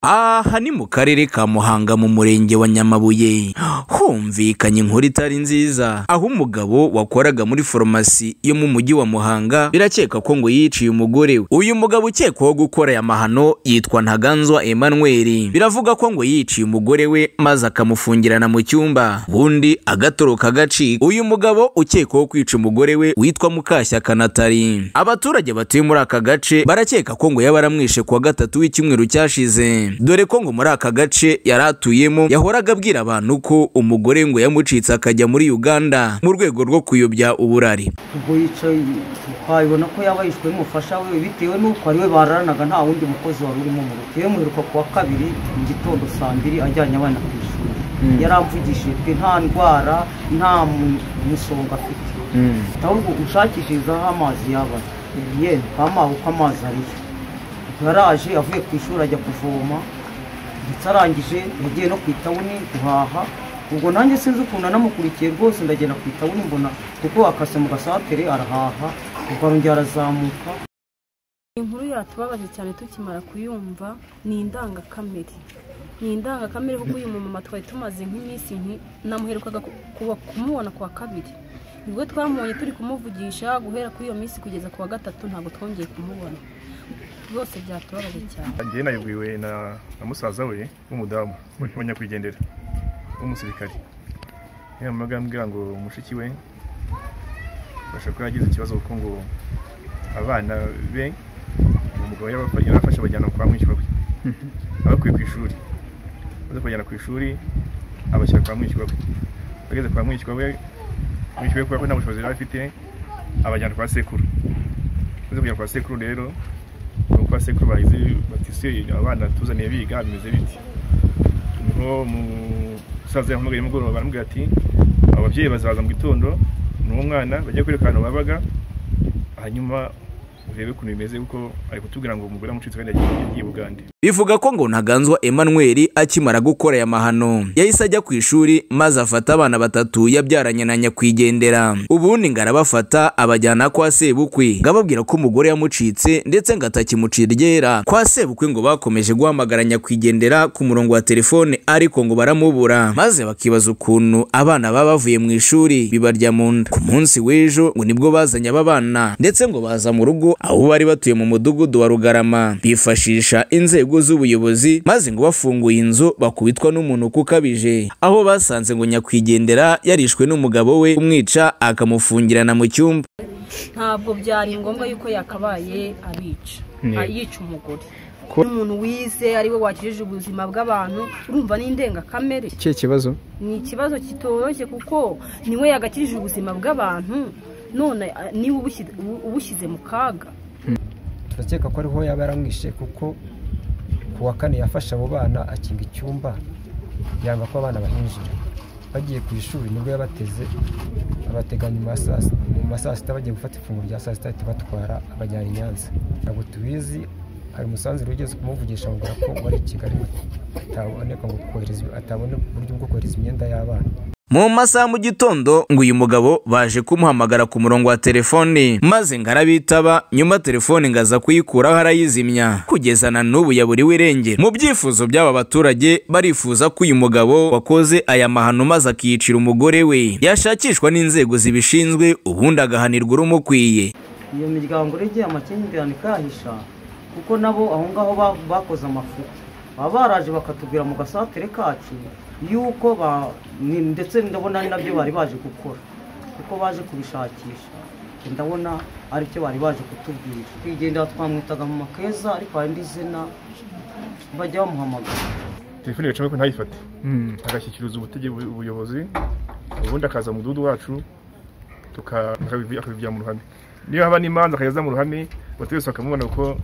aha ni mu karere ka muhanga mu murenge wa nyamabuye humvikanye inkuru itari nziza aho umugabo wakoraga muri farumasi yo mu mujyi wa muhanga birakeka ko ngo yiciye umugore we uyu mugabo ukekwaho gukora aya mahano yitwa ntaganzwa emmanuel biravuga ko ngo yiciye umugore we maze akamufungirana mu cyumba ubundi agatoroka agacika uyu mugabo ukekwaho kwica umugore we witwa mukashyaka natali abaturage batuye muri aka gace barakeka ko ngo yaba aramwishe kuwa gatatu w'icyumweru cyashize dore ko ngo muri aka gace yari atuyemo yahoraga abwira abantu ko umugore ngo yamucitse akajya muri uganda mu rwego rwo kuyobya uburari ubwo yicaye twabibona ko yaba yishwe n'umufasha we bitewe n'uko ari we bararanaga nta wundi mukozi wari urimo mu rugo iyo muheruka ku wa kabiri mu gitondo saa mbiri ajyanye abana ku ishuri yaramvugishijwe nta ndwara nta musonga afite ahubwo ushakishirizaho amazi yaba yenda ukamuha uko amazi ariyo yaraje avuye ku ishuri ajya kuvoma ndetse arangije yagiye no ku itabuni guhaha ubwo nanjye sinzi ukuntu anamukurikiye rwose ndagenda ku itabuni mbona kuko akase mu gasatere arahaha ubwo arongera arazamuka inkuru yatubabaje cyane tukimara kuyumva ni indangakamere ni indangakamere kuko uyu mumama twari tumaze nk'iminsi namuherukaga kumubona ku wa kabiri nibwo twamubonye turi kumuvugisha guhera kuri iyo minsi kugeza ku wa gatatu ntabwo twongeye kumubona rwose byatubabaje cyane njyewe nayibwiwe na na musaza we w'umudamu w'abanyakwigendera w'umusirikari yamamaga ambwira ngo mushiki we bashobora kuba yagize ikibazo kuko ngo abana be umugabo yarabafa- yarafashe abajyana kwa mwishywa we abakuye ku ishuri baza kubajyana ku ishuri abashyira kwa mwishywa we bageze kwa mwishywa we mwishywa we kubera ko nta bushobozi yari afite abajyana kwa sekuru baza kujya kwa sekuru rero nuko kwa sekuru bagize batise abana tuzaniye biga bimeze biti niho umusaza yahamagaye mugoroba baramubwira ati ababyeyi bazaza mu gitondo n'uwo mwana bajya kwereka ahantu babaga hanyuma urebe ukuntu bimeze kuko ari kutubwira ngo umugore amucitse kandi yagiye yagiye bugande bivuga ko ngo ntaganzwa emmanuel akimara gukora aya mahano yahise ajya ku ishuri maze afata abana batatu yabyaranye na nyakwigendera ubundi ngo arabafata abajyana kwa sebukwe ngo ababwira ko umugore yamucitse ndetse ngo atakimucira iryera kwa sebukwe ngo bakomeje guhamagara nyakwigendera ku murongo wa telefone ariko ngo baramubura maze bakibaza ukuntu abana baba bavuye mu ishuri bibarya mu nda ku munsi w'ejo ngo nibwo bazanye aba bana ndetse ngo baza mu rugo aho bari batuye mu mudugudu wa rugarama bifashisha inzego z'ubuyobozi maze ngo bafunguye inzu bakubitwa n'umunuko ukabije aho basanze ngo nyakwigendera yarishwe n'umugabo we umwica akamufungirana mu cyumba ntabwo byari ngombwa yuko yakabaye abica Yego. a- yica umugore umuntu wize ari we wakijije ubuzima bw'abantu urumva ni indengakamere ikihe kibazo ni ikibazo kitoroshye kuko niwe yagakirije ubuzima bw'abantu none a- niwe ubushyi- ubu- ubushyize mu kaga turakeka ko ariho yaba yaramwishe kuko ku wa kane yafashe abo bana akinga icyumba yanga ko abana bahinjira bagiye ku ishuri nibwo yabateze abatega nyuma ya saa si- nyuma ya saa sita bagiye gufata ifunguro rya saa sita ahita abatwara abajyana i Nyanza ntabwo tubizi hari umusanzire wigeze kumuvugisha amubwira ko wari i Kigali ataboneka ngo kohereza atabona uburyo bwo kohereza imyenda y'abana mu masaha mu gitondo ngo uyu mugabo baje kumuhamagara ku murongo wa telefone maze ngo arabitaba nyuma telefone ngo aza kuyikuraho arayizimya kugeza na n'ubu yaburiwe irengero mu byifuzo by'aba baturage barifuza ko uyu mugabo wakoze aya mahano maze akiyicira umugore we yashakishwa n'inzego zibishinzwe ubundi agahanirwa urumukwiye iyo miryango regeye amakimbirane ikayahisha kuko nabo aho ngaho ba- bakoze amafuti baba baraje bakatubwira mu gasatere kacu yuko ba- ni- ndetse ndabona ari nabyo bari baje gukora kuko baje kubishakisha ndabona aribyo bari baje kutubwira twigendera twamwitaga mu makeza ariko hari indi zina bajya bamuhamagara telefone yacamo ko ntayifate agashyikiriza ubutegetsi ubuyobozi ubundi akaza mu mudugudu wacu tuka- akabivi- akabivya mu ruhame niba haba n'imanza akayaza mu ruhame abaturage bose bakamubona kuko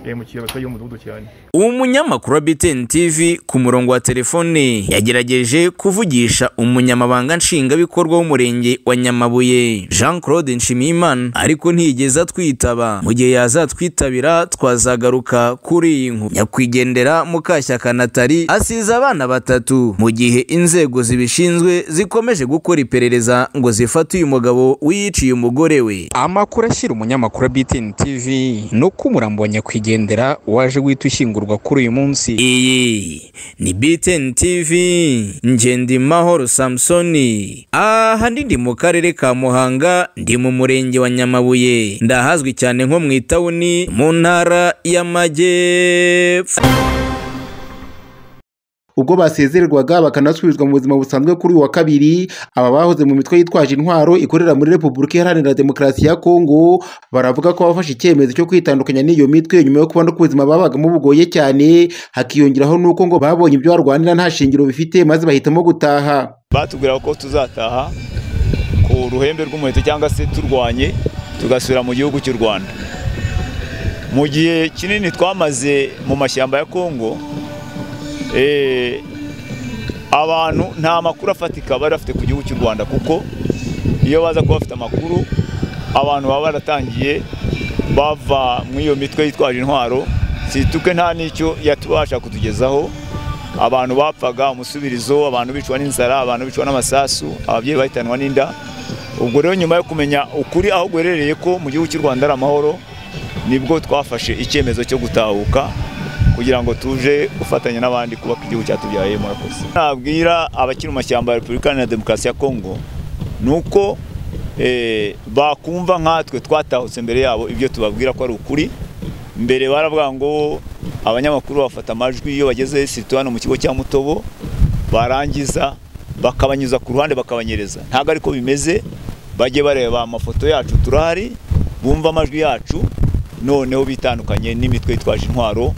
yahemukiye abaturage bo mu mudugudu cyane uwo munyamakuru wa BTN TV ku murongo wa telefone yagerageje kuvugisha umunyamabanga nshingwabikorwa w'umurenge wa Nyamabuye Jean Claude Nshimiyimana ariko ntiyigeze atwitaba mu gihe yazatwitabira twazagaruka kuri iyi nkuru nyakwigendera Mukashyaka Natali asize abana batatu mu gihe inzego zibishinzwe zikomeje gukora iperereza ngo zifate uyu mugabo wiyiciye umugore we amakuru ashyira umunyamakuru wa BTN TV ibi ni uko umurambo wa nyakwigendera waje guhita ushyingurwa kuri uyu munsi iyi ni BTN TV Ngendimahoro Samsoni aha ndi mu karere ka Muhanga ndi mu murenge wa Nyamabuye ndahazwi cyane nko mu itawuni mu ntara y'Amajyepfo ubwo basezererwaga bakanasubizwa mu buzima busanzwe kuri uyu wa kabiri aba bahoze mu mitwe yitwaje intwaro ikorera muri repubulika iharanira demokarasi ya kongo baravuga ko bafashe icyemezo cyo kwitandukanya n'iyo mitwe nyuma yo kubona ko ubuzima babagamo bugoye cyane hakiyongeraho n'uko ngo babonye ibyo barwanira nta shingiro bifite maze bahitamo gutaha batubwira ko tuzataha ku ruhembe rw'umuheto cyangwa se turwanye tugasubira mu gihugu cy'u rwanda mu gihe kinini twamaze mu mashyamba ya kongo Eh, abantu nta makuru afatika bari bafite ku gihugu cy'u rwanda kuko iyo baza kuba bafite amakuru abantu baba baratangiye bava mu iyo mitwe yitwaje intwaro situke nta n'icyo yatubasha kutugezaho abantu bapfaga umusubirizo abantu bicwa n'inzara abantu bicwa n'amasasu ababyeyi bahitanwa n'inda ubwo rero nyuma yo kumenya ukuri aho guherereye ko mu gihugu cy'u rwanda ari amahoro nibwo twafashe icyemezo cyo gutahuka kugira ngo tuje gufatanya n'abandi kubaka igihugu cyatubyaye murakoze nabwira abakiri mu mashyamba ya repubulika iharanira demokarasi ya kongo ni uko eh, bakumva nkatwe twatahutse mbere yabo ibyo tubabwira ko ari ukuri mbere baravuga ngo abanyamakuru bafata amajwi iyo bageze sirito hano mu kigo cya mutobo barangiza bakabanyuza ku ruhande bakabanyereza ntabwo ariko bimeze bajye bareba amafoto yacu turahari bumva amajwi yacu noneho bitandukanye n'imitwe yitwaje intwaro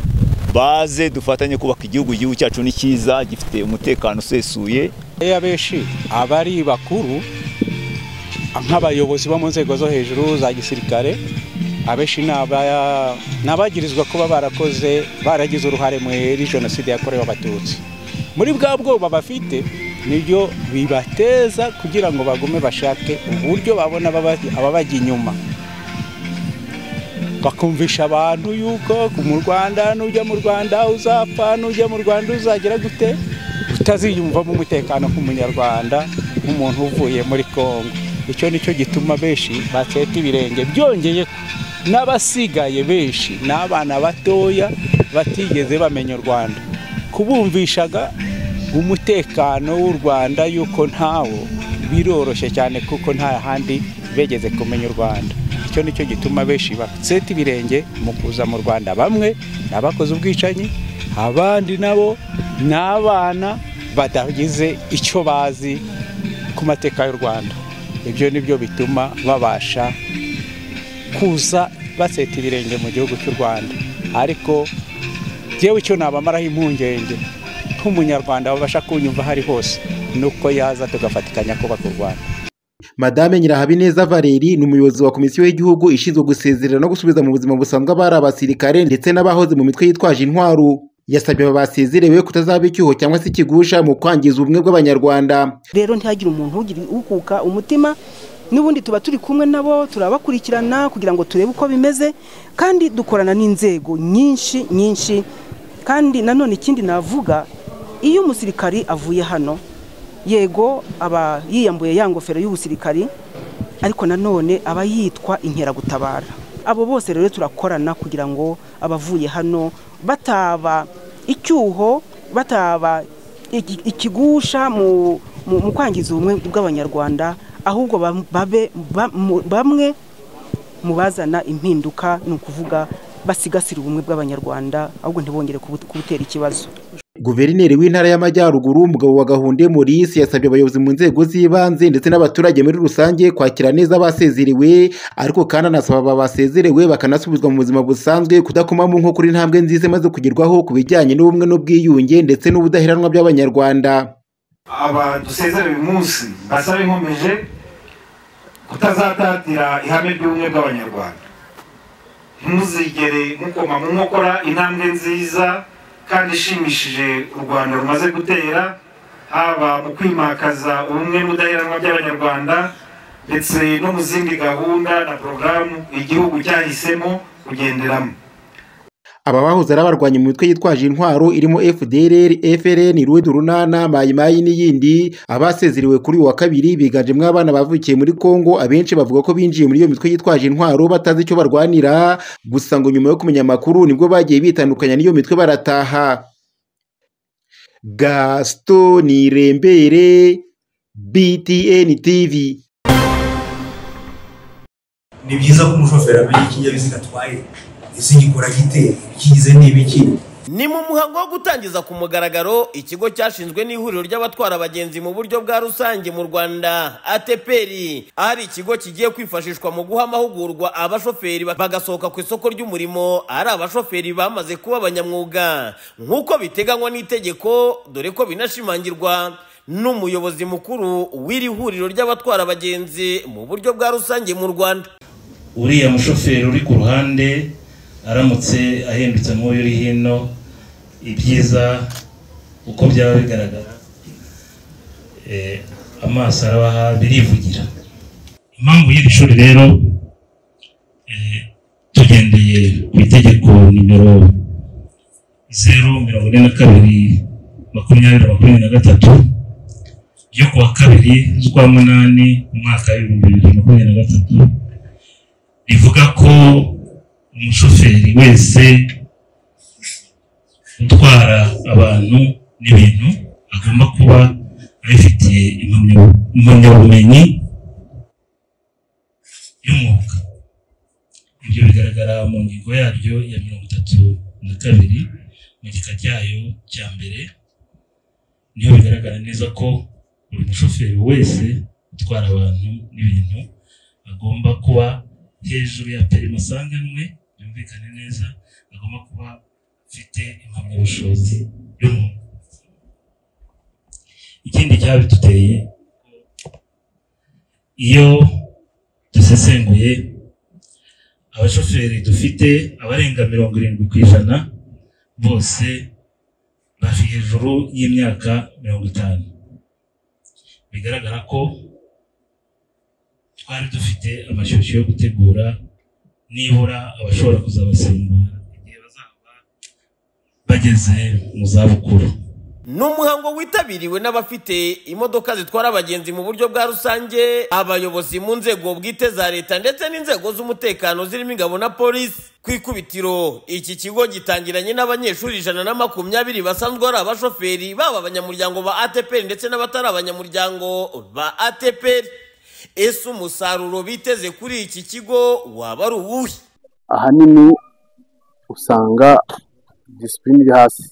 baze dufatanye kubaka igihugu igihugu cyacu ni cyiza gifite umutekano usesuye abenshi abari bakuru nk'abayobozi bo mu nzego zo hejuru za gisirikare abenshi ni abagirizwa kuba barakoze baragize uruhare muri jenoside yakorewe abatutsi muri bwa bwoba bafite nibyo bibateza kugira ngo bagume bashake uburyo babona ababajya inyuma bakumvisha abantu yuko mu rwanda nujya mu rwanda uzapfa nujya mu rwanda uzagira gute utaziyumvamo umutekano nk'umunyarwanda nk'umuntu uvuye muri congo icyo nicyo gituma benshi batseta ibirenge byongeye n'abasigaye benshi ni abana batoya batigeze bamenya u rwanda kubumvishaga umutekano w'u rwanda yuko ntawo biroroshye cyane kuko nta handi begeze kumenya u rwanda icyo nicyo gituma benshi baseta ibirenge mu kuza mu rwanda bamwe ni abakoze ubwicanyi abandi nabo ni abana batagize icyo bazi ku mateka y'u rwanda ibyo nibyo bituma babasha kuza baseta ibirenge mu gihugu cy'u rwanda ariko yewe icyo nabamaraho impungenge nk'umunyarwanda babasha kunyumva aho ari hose nuko yaza tugafatikanya kubaka u rwanda madame nyirahabineza valeri ni umuyobozi wa komisiyo y'igihugu ishinzwe gusezerera no gusubiza mu buzima busanzwe abari abasirikare ndetse n'abahoze mu mitwe yitwaje intwaro yasabye aba basezerewe kutazaba icyuho cyangwa se ikigusha mu kwangiza ubumwe bw'abanyarwanda rero ntihagire umuntu ugira ukuka umutima n'ubundi tuba turi kumwe nabo turabakurikirana kugira ngo turebe uko bimeze kandi dukorana n'inzego nyinshi nyinshi kandi nanone ikindi navuga iyo umusirikari avuye hano yego aba yiyambuye ya ngofero y'ubusirikari ariko nanone aba yitwa inkeragutabara abo bose rero turakorana kugira ngo abavuye hano bataba icyuho bataba ikigusha mu kwangiza ubumwe bw'abanyarwanda ahubwo babe bamwe mu bazana impinduka ni ukuvuga basigasira ubumwe bw'abanyarwanda ahubwo ntibongere kubutera ikibazo guverineri w'intara y'amajyaruguru umugabo wa gahunde maurice yasabye abayobozi mu nzego z'ibanze ndetse n'abaturage muri rusange kwakira neza abasezerewe ariko kandi anasaba aba basezerewe bakanasubizwa mu buzima busanzwe kudakomamo nko kuri ntambwe nziza imaze kugerwaho ku bijyanye n'ubumwe n'ubwiyunge ndetse n'ubudaheranwa by'abanyarwanda aba dusezerewe uyu munsi basaba inkomeje kutazatatira ihame ry'ubumwe bw'abanyarwanda ntuzigere mukoma mu nkokora intambwe nziza kandi ishimishije u rwanda rumaze gutera haba mu kwimakaza ubumwe n'ubudaheranwa by'abanyarwanda ndetse no mu zindi gahunda na porogaramu igihugu cyahisemo kugenderamo aba bahoze ari abarwanya mu mitwe yitwaje intwaro irimo FDLR, FLN, Ruhud urunana, Mayimayi n'iyindi abasezeriwe kuri uyu wa kabiri biganjemo abana bavukiye muri Kongo abenshi bavuga ko binjiye muri iyo mitwe yitwaje intwaro batazi icyo barwanira gusa ngo nyuma yo kumenya amakuru nibwo bagiye bitandukanya n'iyo mitwe barataha Gaston Irembere BTN TV ni byiza ko umushoferi amenya ikinyabiziga atwaye ese gikora gite ikigize ni ibiki ni mu muhango wo gutangiza ku mugaragaro ikigo cyashinzwe n'ihuriro ry'abatwara abagenzi mu buryo bwa rusange mu rwanda ateperi ahari ikigo kigiye kwifashishwa mu guha amahugurwa abashoferi bagasohoka ku isoko ry'umurimo ari abashoferi bamaze kuba abanyamwuga nk'uko biteganywa n'itegeko dore ko binashimangirwa n'umuyobozi mukuru w'iri huriro ry'abatwara abagenzi mu buryo bwa rusange mu rwanda uriya mushoferi uri ku ruhande aramutse ahindutse nk'uyu uri hino ibyiza uko byaba bigaragara Eh, amaso arabaha birivugira impamvu y'iri shuri rero eh, tugendeye ku itegeko nimero zeru mirongo ine na kabiri makumyabiri na makumyabiri na gatatu ryo ku wa kabiri z'ukwa munani mu mwaka w'ibihumbi bibiri na makumyabiri na gatatu rivuga ko umushoferi wese utwara abantu n'ibintu agomba kuba abifitiye impamya- impamyabumenyi y'umwuga ibyo bigaragara mu ngingo yaryo ya mirongo itatu na kabiri mu gika cyayo cya mbere niho bigaragara neza ko buri mushoferi wese utwara abantu n'ibintu agomba kuba hejuru ya perima sanganwe byumvikane neza agomba kuba afite impamyabushobozi y'umuntu ikindi cyabiduteye iyo dusesenguye abashoferi dufite abarenga mirongo irindwi ku ijana bose bari hejuru y'imyaka mirongo itanu bigaragara ko twari dufite amashyushyu yo gutegura nibura abashobora kuzabasimbura igihe bazaba bageze mu zabukuru ni umuhango witabiriwe n'abafite imodoka zitwara abagenzi mu buryo bwa rusange abayobozi mu nzego bwite za leta ndetse n'inzego z'umutekano zirimo ingabo na polisi ku ikubitiro iki kigo gitangiranye n'abanyeshuri ijana na makumyabiri basanzwe ari abashoferi baba abanyamuryango ba atpr ndetse n'abatari abanyamuryango ba atpr ese umusaruro biteze kuri iki kigo waba ari uwuhe ahanini usanga disipurine iri hasi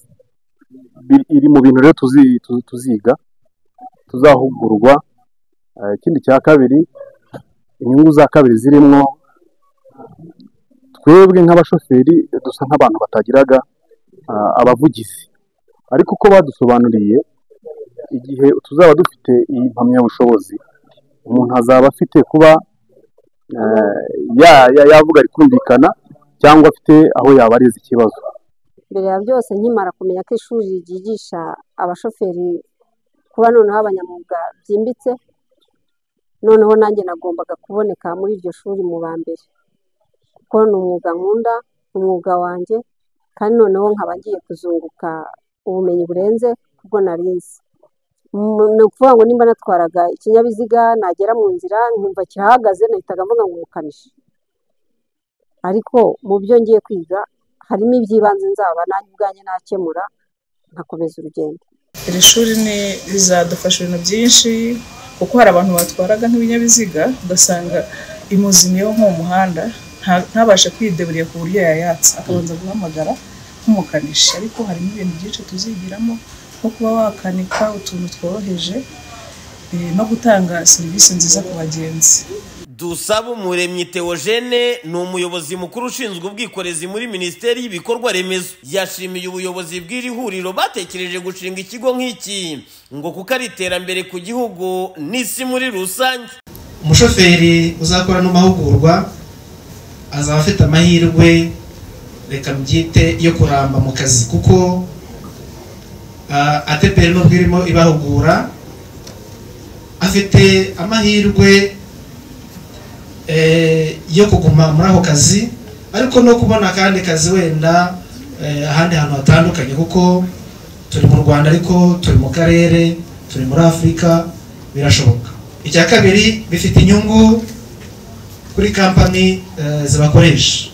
Bi- iri mu bintu rero tuzi- tu- tuziga tuzahugurwa Eh, ikindi cya kabiri inyungu za kabiri zirimo twebwe nk'abashoferi dusa nk'abantu batagiraga ah, abavugizi ariko uko badusobanuriye igihe tuzaba dufite iyi mpamyabushobozi umuntu azaba afite kuba eh, ya- ya- yavuga rikumvikana cyangwa afite aho yabariza ikibazo mbere ya byose nkimara kumenya ko ishuri ryigisha abashoferi kuba noneho abanyamwuga byimbitse noneho nanjye nagombaga kuboneka muri iryo shuri mu ba mbere kuko ni umwuga nkunda umwuga wanjye kandi noneho nkaba ngiye kuzunguka ubumenyi burenze kubwo nari nzi Mm, ni ukuvuga ngo nimba natwaraga ikinyabiziga nagera mu nzira nkumva kirahagaze nahitaga mvuga ngo umukanishi ariko mu byo ngiye kwiga harimo iby'ibanze nzaba nanjye ubwanjye nakemura nkakomeza urugendo iri shuri ni rizadufasha ibintu byinshi kuko hari abantu batwaraga nk'ibinyabiziga ugasanga imuzi niyo nko mu muhanda nta- ntabashe kwideburira ku buryo yayatsa akabanza guhamagara nk'umukanishi ariko harimo ibintu byinshi tuzigiramo nko kuba wakanika utuntu tworoheje eh, no gutanga serivisi nziza ku bagenzi dusaba umuremyi teogene ni umuyobozi mukuru ushinzwe ubwikorezi muri minisiteri y'ibikorwa remezo yashimiye ubuyobozi bw'iri huriro batekereje gushinga ikigo nk'iki ngo kuko ari iterambere ku gihugu n'isi muri rusange umushoferi uzakora ano mahugurwa azaba afite amahirwe reka mbyite yo kuramba mu kazi kuko ah, ateperi nubwo irimo ibahugura afite amahirwe eh, yo kuguma muri ako kazi ariko no kubona akandi kazi wenda eh, ahandi hantu hatandukanye kuko turi mu rwanda ariko turi mu karere turi muri afurika birashoboka icya kabiri bifite inyungu kuri kampani eh, zibakoresha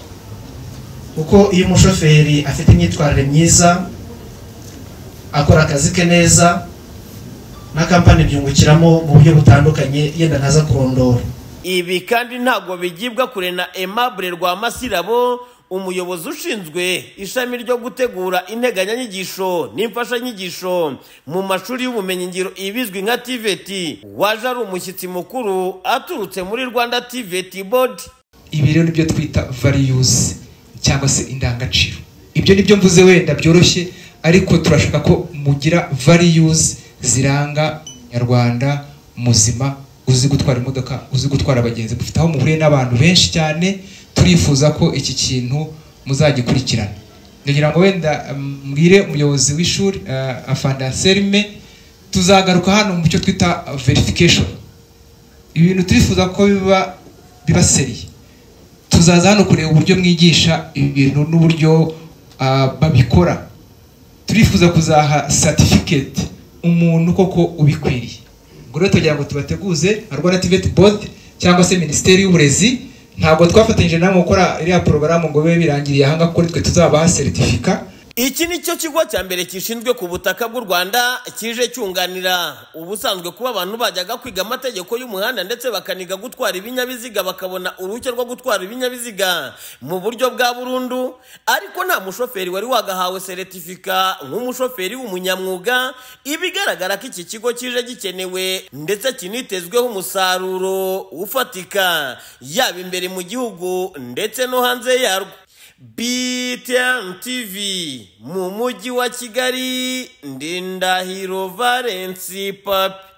kuko iyo umushoferi afite imyitwarire myiza akora akazi ke neza na kampani byungukiramo mu buryo butandukanye yenda ntaza kurondora ibi kandi ntabwo bigibwa kure na aimable rwamasirabo umuyobozi ushinzwe ishami ryo gutegura integanyanyigisho n'imfashanyigisho mu mashuri y'ubumenyingiro ibizwi nka tvt waje ari umushyitsi mukuru aturutse muri rwanda tvt board ibi rero nibyo twita values cyangwa se indangagaciro ibyo nibyo mvuze wenda byoroshye ariko turashaka ko mugira values ziranga nyarwanda muzima uzi gutwara imodoka uzi gutwara abagenzi mufite aho muhuriye n'abantu benshi cyane turifuza ko iki kintu muzagikurikirana ndagira ngo wenda mm, mbwire umuyobozi w'ishuri uh, afanda serime tuzagaruka hano mu cyo twita verification ibintu turifuza ko biba biba seriye tuzaza hano kureba uburyo mwigisha ibintu n'uburyo ah, babikora turifuza kuzaha certificate umuntu koko ubikwiriye ubwo rero tugira ngo tubateguze nka rwanda tiveti bodi cyangwa se minisiteri y'uburezi ntabwo twafatanyije nabo gukora iriya porogaramu ngo bibe birangiriye ahangaha kuko nitwe tuzabaha seritifika iki ni cyo kigo cya mbere gishinzwe ku butaka bw'u rwanda kije cyunganira ubusanzwe kuba abantu bajyaga kwiga amategeko y'umuhanda ndetse bakaniga gutwara ibinyabiziga bakabona uruhushya rwo gutwara ibinyabiziga mu buryo bwa burundu ariko nta mushoferi wari wagahawe seretifika nk'umushoferi w'umunyamwuga ibigaragara ko iki kigo kije gikenewe ndetse kinitezweho umusaruro ufatika yaba imbere mu gihugu ndetse no hanze yarwo BTN TV mu mujyi wa Kigali Ndindahiro Valence Papi